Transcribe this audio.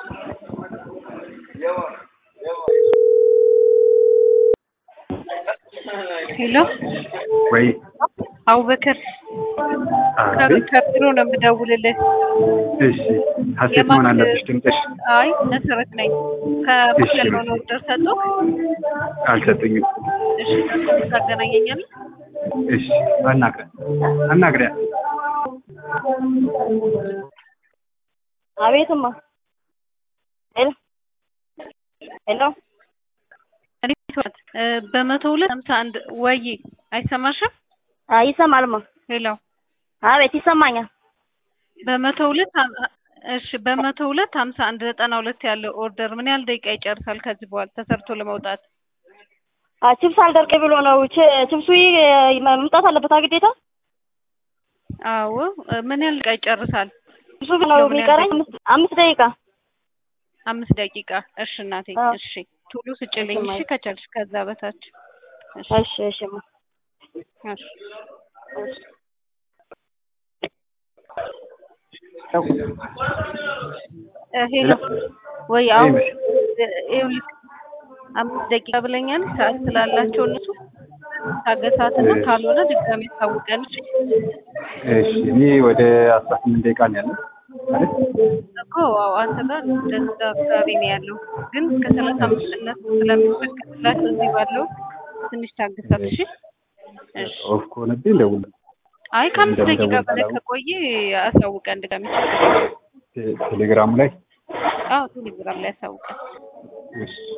ሄሎ ወይ አቡበከር አቤት። ከቢሮ ነው የምደውልልህ። እሺ ሀሴት መሆን አለብሽ ድምፅሽ። አይ መሰረት ነኝ። ከማሸል ነው ኦርደር ሰጠው። አልሰጡኝም። እሺ ታገናኘኛለህ? እሺ አናግሪያ አናግሪያ። አቤትማ ሄሎ ሄሎ እንዴት ዋት? በመቶ ሁለት ሀምሳ አንድ ወይ አይሰማሽም? አይ ይሰማልማ። ሄሎ አቤት ይሰማኛል። በመቶ ሁለት ሀም- እሺ በመቶ ሁለት ሀምሳ አንድ ዘጠና ሁለት ያለው ኦርደር ምን ያህል ደቂቃ ይጨርሳል ከዚህ በኋላ ተሰርቶ ለመውጣት? አ ችፕስ አልደርቅ ብሎ ነው። ች- ችፕሱ ይ- መምጣት አለበት ግዴታ። አዎ ምን ያህል ደቂቃ ይጨርሳል? ችፕሱ ነው የሚቀረኝ አምስት- አምስት ደቂቃ። አምስት ደቂቃ። እሺ እናቴ አዎ። እሺ ቶሎ ስጭልኝ እሺ ከቻልሽ ከዛ በታች እሺ እሺ እሺማ እሺ እሺ እ ሄሎ ወይ አሁን ይኸውልህ አምስት ደቂቃ ብለኛል። ሰዓት ስላላቸው እነሱ ታገሳትና ካልሆነ ድጋሜ ታውቀን እሺ እሺ እኔ ወደ አስራ ስምንት ደቂቃ ነው ያለው አይደል? እኮ አዎ አንተ ጋር እንደዛ አካባቢ ነው ያለው፣ ግን እስከ ሰላሳ አምስት እነሱ ስለሚፈቀድላቸው እዚህ ባለው ትንሽ ታግሳት እሺ። እሺ ኦፍ ከሆነብኝ ደውል። አይ ከአምስት ደቂቃ እንደምደውል በላይ ካላወቅሁ። ከቆየ አሳውቀን ድጋሜ። ቴ- ቴሌግራሙ ላይ አዎ ቴሌግራም ላይ አሳውቀን። እሺ